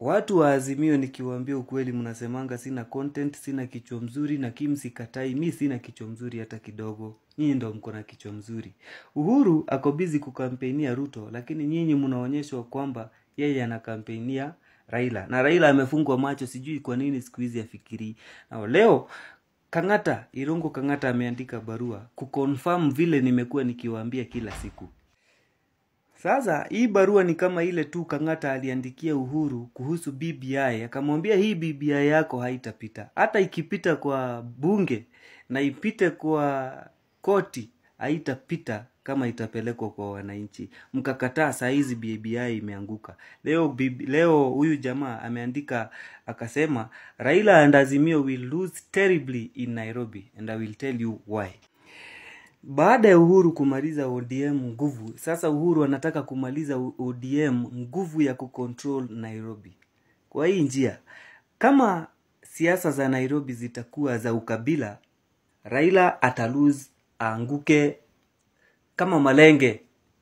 watu wa Azimio nikiwaambia ukweli, mnasemanga sina content, sina kichwa mzuri, na Kim sikatai, mi sina kichwa mzuri hata kidogo. Nyinyi ndo mko na kichwa mzuri. Uhuru ako busy kukampenia Ruto, lakini nyinyi mnaonyeshwa kwamba yeye anakampenia Raila na Raila amefungwa macho, sijui kwa nini siku hizi afikiri. Na leo Kang'ata, Irungu Kang'ata ameandika barua kuconfirm vile nimekuwa nikiwaambia kila siku. Sasa hii barua ni kama ile tu Kang'ata aliandikia Uhuru kuhusu BBI, akamwambia hii BBI yako haitapita, hata ikipita kwa bunge na ipite kwa koti haitapita kama itapelekwa kwa wananchi. Mkakataa, saa hizi BBI imeanguka. Leo bibi, leo huyu jamaa ameandika akasema, Raila and Azimio will lose terribly in Nairobi and I will tell you why. Baada ya Uhuru kumaliza ODM nguvu, sasa Uhuru anataka kumaliza ODM nguvu ya kucontrol Nairobi. Kwa hii njia, kama siasa za Nairobi zitakuwa za ukabila, Raila atalose, aanguke kama malenge.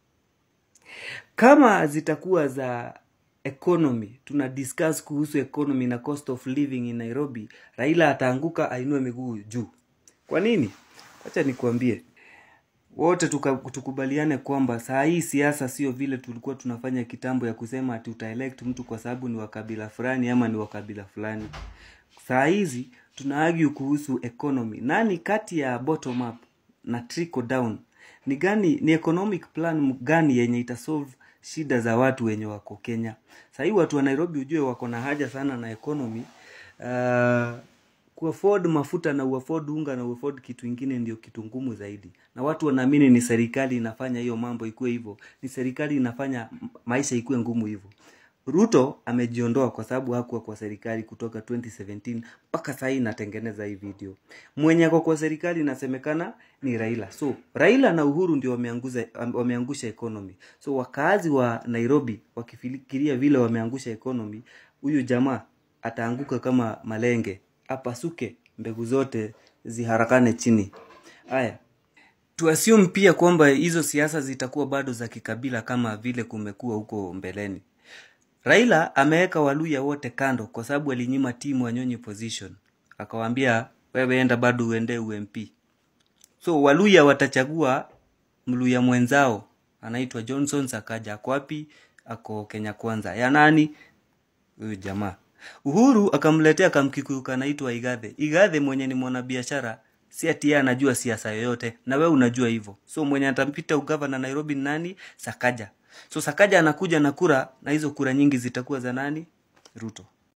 Kama zitakuwa za economy, tuna discuss kuhusu economy na cost of living in Nairobi, Raila ataanguka, ainue miguu juu. Kwa nini? Wacha nikuambie wote tuka, tukubaliane kwamba saa hii siasa sio vile tulikuwa tunafanya kitambo ya kusema ati utaelect mtu kwa sababu ni wa kabila fulani ama ni wa kabila fulani. Saa hizi tuna argue kuhusu economy. Nani kati ya bottom up na trickle down ni gani, ni economic plan gani yenye itasolve shida za watu wenye wako Kenya? Saa hii watu wa Nairobi ujue wako na haja sana na economy uh, kuafford mafuta na uafford unga na uafford kitu ingine ndio kitu ngumu zaidi, na watu wanaamini ni serikali inafanya hiyo mambo ikuwe hivyo, ni serikali inafanya maisha ikuwe ngumu hivyo. Ruto amejiondoa kwa sababu hakuwa kwa serikali kutoka 2017 mpaka sasa hii natengeneza hii video. Mwenye ako kwa serikali inasemekana ni Raila. So Raila na Uhuru ndio wameanguza wameangusha economy. So wakaazi wa Nairobi wakifikiria vile wameangusha economy, huyu jamaa ataanguka kama malenge apasuke mbegu zote ziharakane chini. Haya, tuassume pia kwamba hizo siasa zitakuwa bado za kikabila kama vile kumekuwa huko mbeleni. Raila ameweka Waluya wote kando kwa sababu alinyima timu Wanyonyi position, akawaambia wewe enda bado uende UMP. So Waluya watachagua Mluya mwenzao anaitwa Johnson Sakaja. Ako wapi? Ako Kenya Kwanza. Ya nani? Huyu jamaa. Uhuru akamletea kamkikuyu kanaitwa Igathe. Igathe mwenye ni mwanabiashara, si ati yeye anajua siasa yoyote, na we unajua hivyo. So mwenye atampita ugavana Nairobi ni nani? Sakaja. So Sakaja anakuja na kura, na hizo kura nyingi zitakuwa za nani? Ruto.